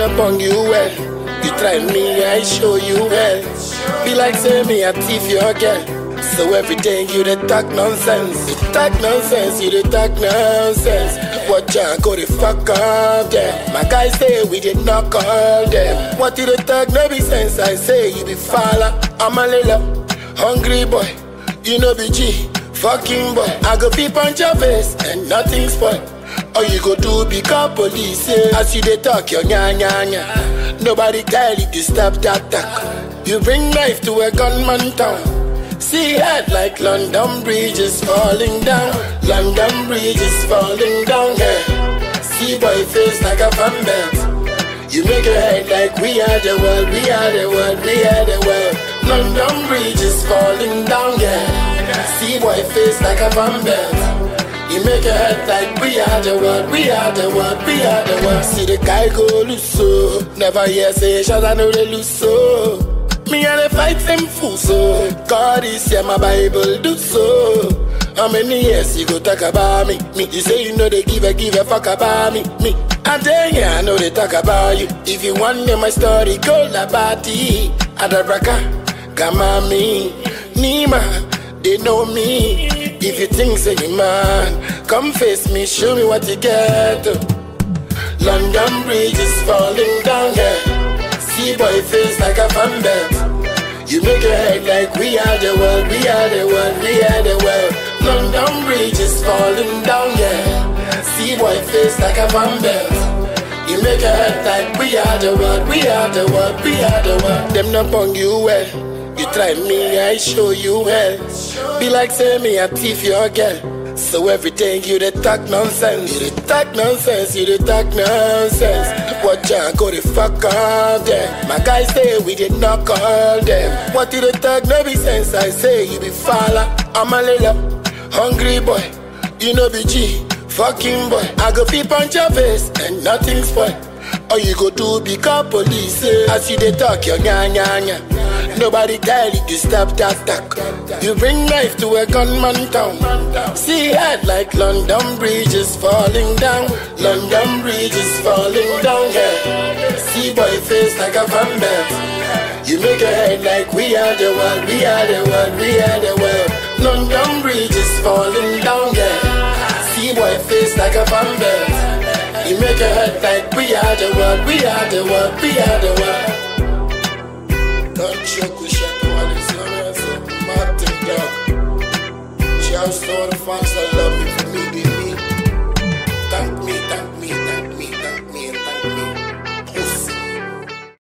up on you well. You try me, I show you well. Be like say me, I thief your girl. So every day you dey talk nonsense. You talk nonsense, you dey talk nonsense. Watch out, go the fuck up there. My guys say we did knock all them. What you dey talk no be sense? I say you be falla. I'm a lila, hungry boy. You know be G, fucking boy. I go peep on your face and nothing spoil. All you go do become police yeah. As you dey talk your nya nya nya Nobody tell you to stop that talk You bring knife to a gunman town See head like London Bridge is falling down London Bridge is falling down yeah. See boy face like a fan belt You make your head like we are the world We are the world, we are the world London Bridge is falling down yeah. See boy face like a fan belt you make your head like we are the world, we are the world, we are the world. See the guy go loose so. Never hear say shots, I know they lose so. Me and the fight them fool so. God is here, my Bible do so. How many years you go talk about me? Me, you say you know they give a give a fuck about me. Me, I tell you, I know they talk about you. If you want to know my story, go la bati. Adabraka, Gamami, Nima, they know me. If you think say you man, come face me, show me what you get. London Bridge is falling down, yeah. See boy face like a fan belt. You make your head like we are the world, we are the world, we are the world. London Bridge is falling down, yeah. See boy face like a fan belt. You make your head like we are the world, we are the world, we are the world. Them not on you well. You try me, I show you well. Be like say me, I thief your girl. So every day you dey talk nonsense, you dey talk nonsense, you dey talk nonsense. Watch out, go the fuck up there. My guys say we did knock all them. What you dey talk no be sense? I say you be falla. I'm a lila, hungry boy. You know be G, fucking boy. I go peep on your face and nothing spoil. All you go do become police eh? As you dey talk your nya nya nya Nobody tell you to stop that talk You bring knife to a gunman town See head like London Bridge is falling down London Bridge is falling down yeah. See boy face like a fan belt You make your head like we are the world We are the world, we are the world London Bridge is falling down yeah. See boy face like a fan belt you make your head like we are the world, we are the world, we are the world. Don't choke with Shaka Wallace, you know what I'm saying? Martin Dog. Shouts to all the fans that love me for me, be me. Thank me, thank me,